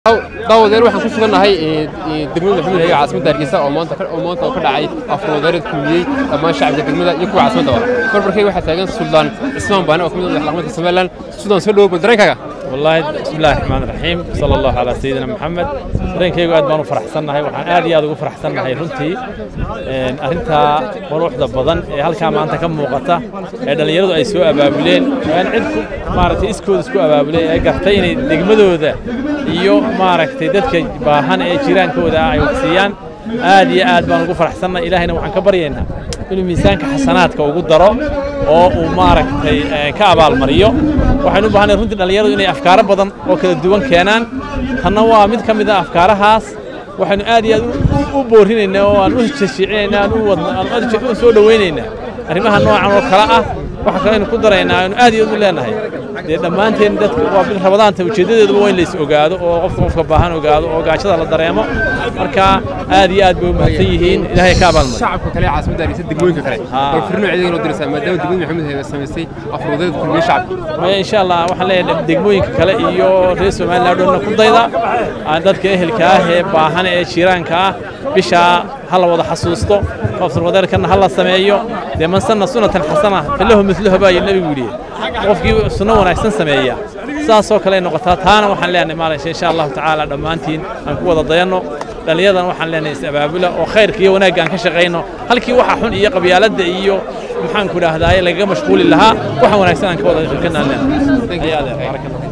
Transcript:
daawadeer waxaan ku sugannahay degmada maxamed hege caasimada hargeysa oo maanta oo maanta oo ka dhacay afurwadareed kulmiyey dhammaan shacabka degmada iyo kuwa caasimada waa barbarkay waxaa taagan suldaan cismaan baane oo ka mid ah madaxdhaqameedka somalilan suldaan soo dhawow dareenkaaga والله بسم الله الرحمن الرحيم صلى الله على سيدنا محمد dareenkaygu aad baan u faraxsannahay waxaan aad iyo aad ugu faraxsannahay runtii arrintaa quruxda badan ee halkaa maanta ka muuqata ee dhallinyaradu ay soo abaabuleen aan cid maaragtay iskooda isku abaabuleen ee gartay inay degmadooda iyo maaragtay dadka baahan ee jiraankooda ay waqsiiyaan aad iyo aad baan ugu faraxsannahay ilaahayna waxaan ka baryaynaa inuu miisaanka xasanaadka ugu daro oo uu maaragtay ka abaalmariyo waxaynu u baahanay runtii dhallinyaradu inay afkaaro badan oo kala duwan keenaan tanna waa mid ka mid ah afkaarahaas waxaynu aad iyo aad u boorinaynaa oo aan u jashicinaynaa aan u wadna aan u soo dhowaynaynaa arrimaha noocan oo kale ah waxa kale aynu ku daraynaa aynu aad iyo aad u leenahay dee dhammaanteen dadka waa bil rabadaanta ujeeddadeeduba waa in la is ogaado oo qofka qofka baahan ogaado oo gaajada la dareemo marka aad iyo aad bay u mahadsan yihiin ilaahay ka abaalmariyo shacabka kale ee caasimada hargeysa degmooyinka kale bal firno ciidan loo diraysaa maadaama degmada maxamed hege samaysay afurwadareed kulmiyey shacabka maya insha allah waxaan leeyahay degmooyinka kale iyo reer somaliland dhanna ku dayda dadka ehelka ah ee baahan ee jiiraanka ah bishaa ha la wada xasuusto afurwadeerkana ha la sameeyo dee man sanna sunnatan xasana falahu midluha baa nebigu yidhi qofkii sunno wanaagsan sameeya saasoo kale ay noqotaa taana waxaan leenahay maalinka insha allahu tacaala dhammaantiin aan ku wada dayanno dhallinyadan waxaan leenahay is-abaabula oo khayrka iyo wanaagga aan ka shaqayno halkii waxa xun iyo qabyaaladda iyo maxaan ku idhaahdaa lagaga mashquuli lahaa waxaan wanaagsan aan ka wada shaqaynaa leenahay